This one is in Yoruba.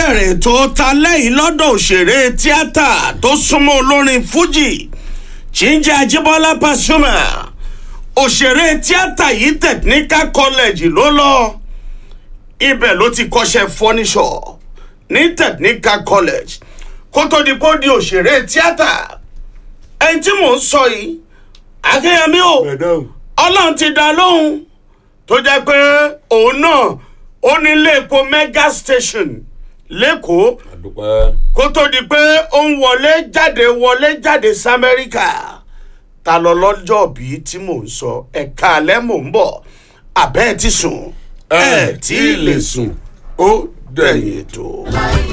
bẹ̀rẹ̀ ètò talẹ́ yìí lọ́dọ̀ òṣèré tíátà tó súnmọ́ olórin fújì Jíǹjẹ́ Ajíbọ́lá Pasuma òṣèré tíátà yìí technical college ló lọ ibẹ̀ ló ti kọ́ṣẹ́ fọ́níṣọ̀ ní technical college kó tó di kó di òṣèré tíátà ẹni tí mò ń sọ yìí Akínyẹmí o ọlọ́run ti dá lóhùn tó jẹ́ pé òun náà ó ní ilé epo mega station lẹ́kọ̀ọ́ àdúpẹ́. kó tó di pé ó ń wọlé jáde wọlé jáde sí amẹ́ríkà ta lọ lọ́jọ́ bíi tí mò ń sọ ẹ̀ka alẹ́ mò ń bọ̀ àbẹ́ ẹ̀ ti sùn ẹ tí ì lè sùn ó dẹ̀yìn ètò.